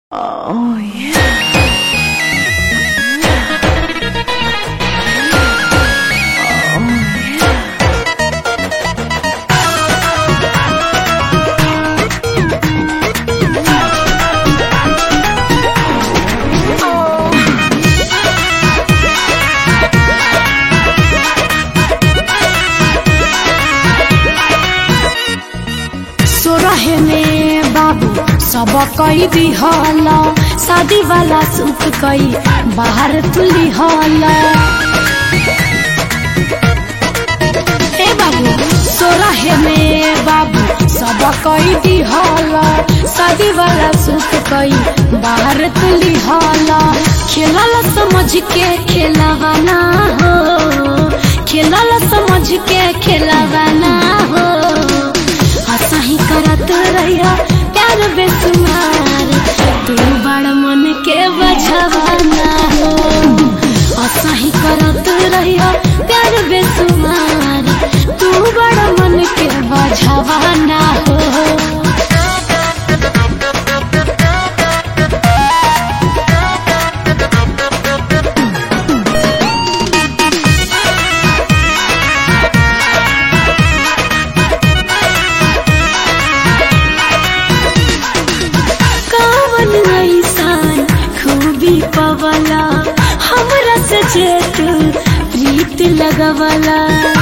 Oh, yeah. सोरहे में बाबू सब कई दिहला शादी वाला सूट कई बाहर तुली हला ए बाबू सोरहे में बाबू सब कई दिहला शादी वाला सूट कई बाहर तुली हला खेलल समझ के खेलवाना हो खेलल समझ के खेलवाना हो हंसही करत रहिया प्यार बेसुमार तू बड़ मन के बझवाना हो हंसही करत रहिया प्यार बेसुमार तू बड़ मन के बझवाना हो कावन ऐसान खूबी पवला हमरा से जेत प्रीत लगवला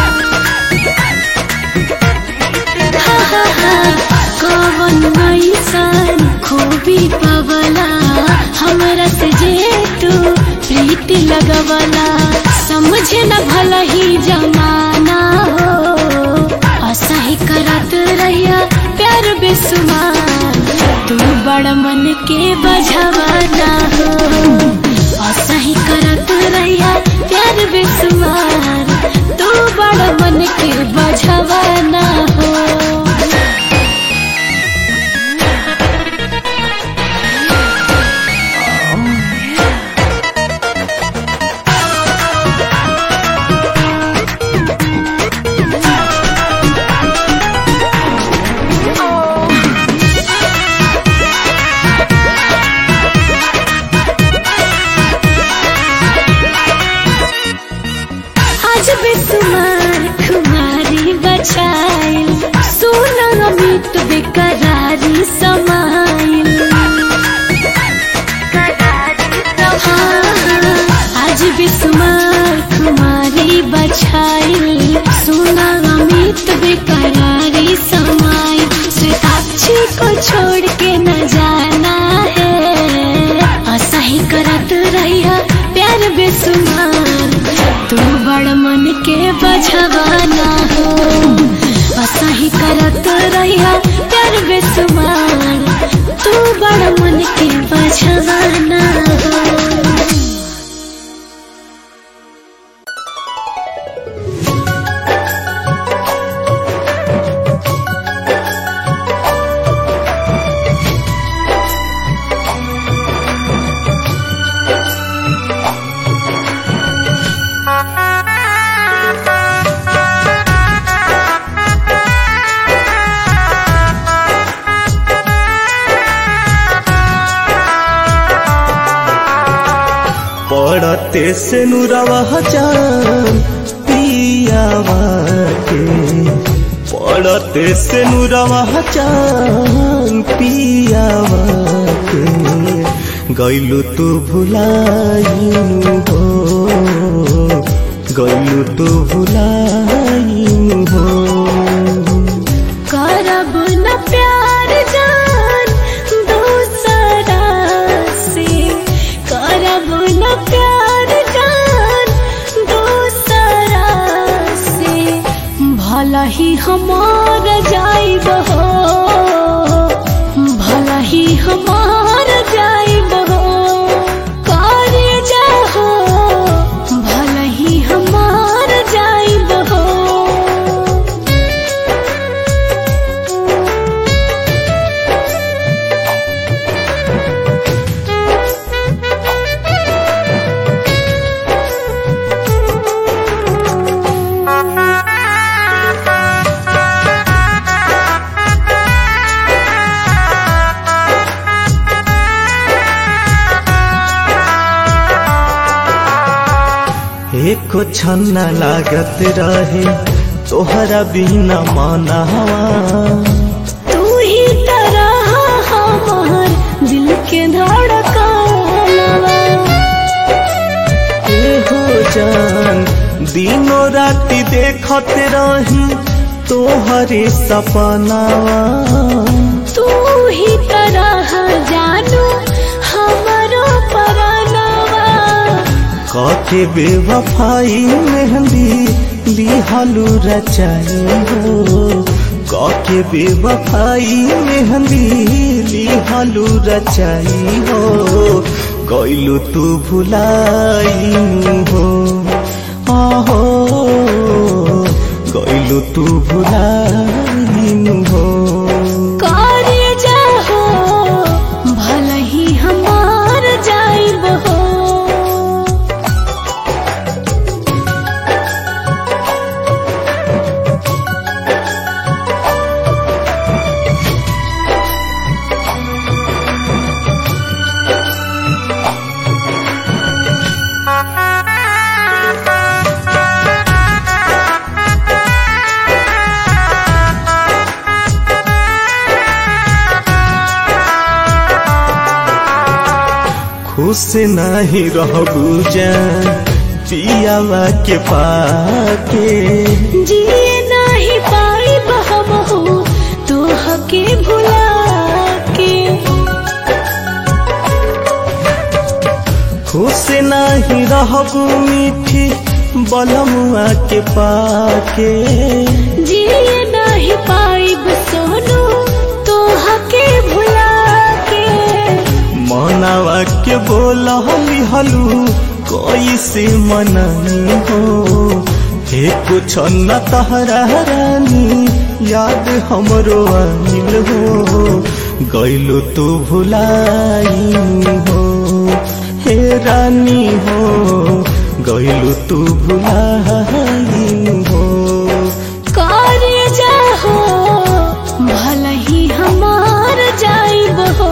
हा, हा, हा, कावन ऐसान खूबी पवला हमरा से जेत प्रीत लगवला समझे न भला ही जमाना हो असही करत रहिया प्यार बेसुमार तू बड़ मन के बझवाना हो असही करत रहिया प्यार बेसुमार तू बड़ मन के बझवाना हो आज बेसुमार खुमारी बचाइल सोना अमित बेकरारी समाइल हाँ, आज बेसुमार खुमारी बचाइल सोना अमित बेकरारी समाइल श्वेताक्षी को छोड़ के न जाना है असही करत रहिया प्यार बेसुमार तू बड़ मन के बझवाना हो असही करत रहिया प्यार बेसुमार तू बड़ मन के बझवाना हो पड़ते से नुरवा जान पियावा के पड़ते से नुरवा जान पियावा के गैलू तू भुलाइनु हो गैलू तू भुलाइनु हो करब न प्यार जान दूसरा से करब न प्यार जान दूसरा से भला ही हमार जाइब हो भला ही हमार जाइब हो करे जाहो भला ही हमार जाइब हो एको छन्ना लागत रहे तोहरा बिना मनावा तू ही तरह हमार दिल के धड़कनवा ए हो जान दिनो राति देखत रही तोहरे सपनावा तू ही तरह जानू हमारो परानवा काके बेवफाई मेहंदी लिहालू रचाई हो काके बेवफाई मेहंदी लिहालू रचाई हो गइलू तू भुलाई हो आहो गइलू तू भुलाई हो कार्य जाहो भल ही हमार जाइब हो खुश नहीं रहबू जान पियावा के पाके जिए नहीं पाइब हम हो तो हके भुला के खुश नहीं रहबू मीठी बलमुआ के पाके जिए नहीं पाइब सोनू तो हके भुला के मनावा के बोला हलू कैसे मनानी हो हे कुछ न तहरा रानी याद हमरो आनिल हो गइलो तू भुलाई हो हे रानी हो गइलो तू भुलाई हो कार्य जाहो भल ही हमार जाइब हो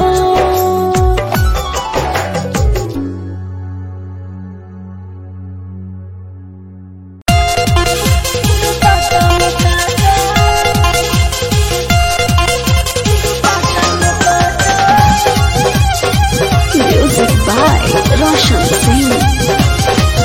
Music by Roshan Singh.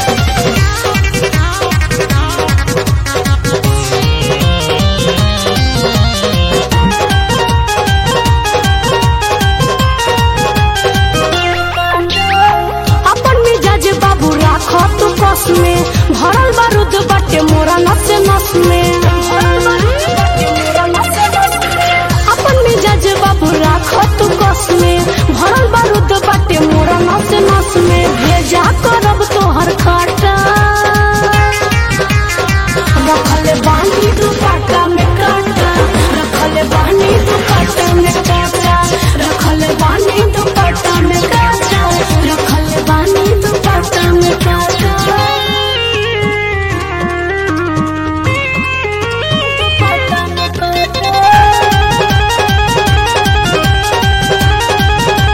अपन मिजाज बाबू राखो तू कस में भरल बारूद बाटे मोरा नस नस में अपन मिजाज बाबू राखो तू कस में भरल बारूद बाटे मोरा नस नस में भेजा करब तोहर खाटा रखले बानी दुपट्टा में काटा रखले बानी दुपट्टा में काटा रखले बानी दुपट्टा में काटा रखले बानी दुपट्टा में काटा दुपट्टा में काटा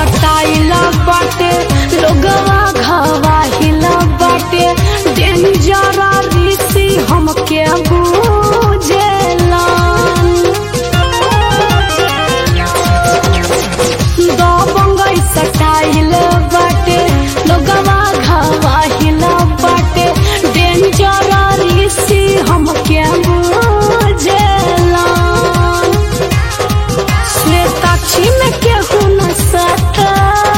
सटाइला बाटे लोगवा घवाहिला बाटे डेंजर ऋषि हमके बुझेला दो बंगई सटाइल बाटे लोगवा घवाहिला बाटे डेंजर ऋषि हमके बुझेला श्वेताक्षी में केहू न सटा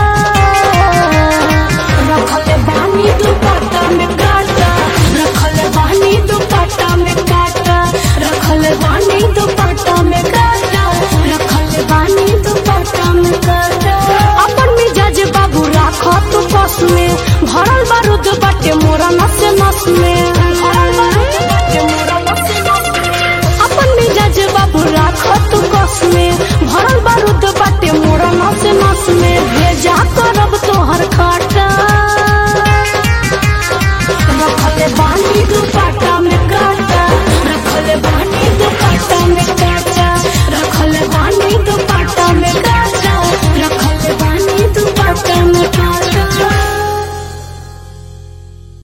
रखल बानी दुपट्टा में काटा रखल बानी दुपट्टा में काटा रखल बानी दुपट्टा में काटा रखल बानी दुपट्टा में काटा अपन मिजाज बाबू राख तू बस में भरल बारूद बाटे मोरा नस नस में भरल बारूद बाटे मोरा नस नस में अपन मिजाज बाबू राख तू बस में